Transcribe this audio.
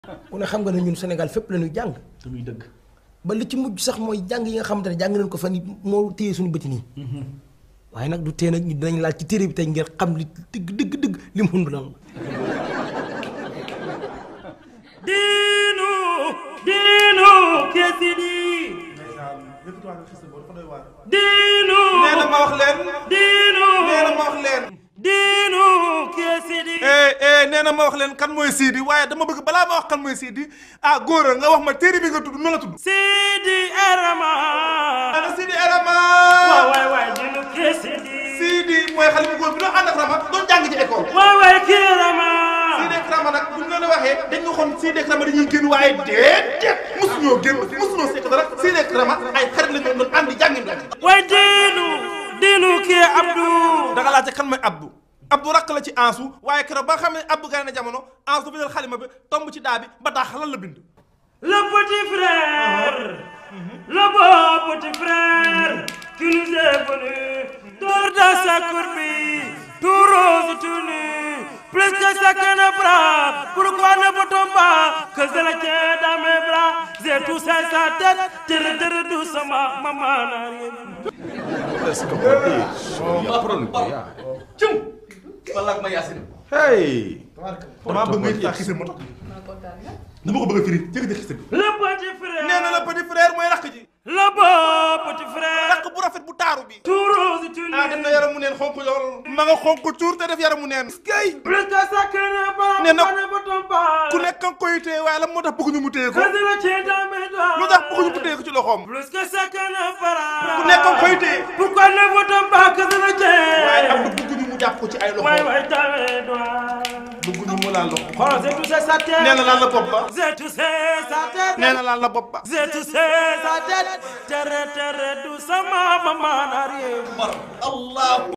ku ne xam nga ne ñun Sénégal fépp la ñuy jàng te muy dëgg. ba li ci mujj sax mooy jàng yi nga xamante ne jàng nañ ko fan yi moo téye suñu bëti nii waaye nag du tee nag ñu dinañ laal ci téere bi tey ngir xam li dëgg dëgg dëgg li mu lan la diinu diinu kesidi diinu nee na ma wax leen. diinu nee na ma wax leen. diinu kesidi eh eh nee na ma wax leen kan mooy Sidi waaye dama bëgg balaa ma wax kan mooy Sidi ah góor nga wax ma téere bi nga tudd nu la tudd. Sidi Erama ana Sidi Erama. waay waay waay diinu kesidi Sidi mooy xale bu góor bi doon ànd ak Rama doon jàng ci école. waay waay Kirama Sidi ak Rama nag buñ leen waxee dañ ñu xoon Sidi ak Rama dañuy génn waaye déedéet mosuñoo génn mosuñoo sekk dara Sidi ak Rama ay xarit la ñu doon ànd jàngin la. waay diinu diinu kii Abdou da nga laajte kan mooy Abdou Abdou rakk la ci Ansu waaye keroog ba nga xam ne Abdou gane na jamono Ansu dafa jël xalima bi tomb ci daa bi ba daa xalal la bind. le petit frère le beau petit frère qui nous est venu dors dans sa courbille tout rose tout nu plus que chacun ne bras pourquoi ne peut-on pas que je le tiens dans mes bras j'ai touché sa tête tere tere doucement maman n'a rien vu. cum. wala ak ma yaasin. hey. damaa bëgg nga taa xise moo tax dama ko bëgg a firi jëkk xise bi. le petit frère nee na la petit frère mooy rakk ji. le beau petit frère rakk bu rafet bu taaru bi. tout rose tout nu ah dem na yaramu neen xonk lool. ma nga xonk cuur te def yaramu neen. kay plus que chacun ne bras Nee na- pourquoi ne peut-on pas ku nekk nga koy téye waaye la moo tax bëgguñu mu téye ko. que je le tiens dans mes doigts lu tax bëgguñu mu téye ko ci loxoom. Plus que chacun ne fera. ku nekk nga koy téye. Pourquoi ne votons pas que je le waaye am tiens na bëgguñu mu jàpp ko ci ay Ouais, loxoom. ouais, dans mes doigts. bëgguñu mu laal loxo. Oh, j'ai touché sa tête. nee na laal la bopp ba. J'ai touché sa tête. nee na laal la bopp ba. J'ai touché sa tête. Terre, terre, doucement, maman n'a rien vu. Allah.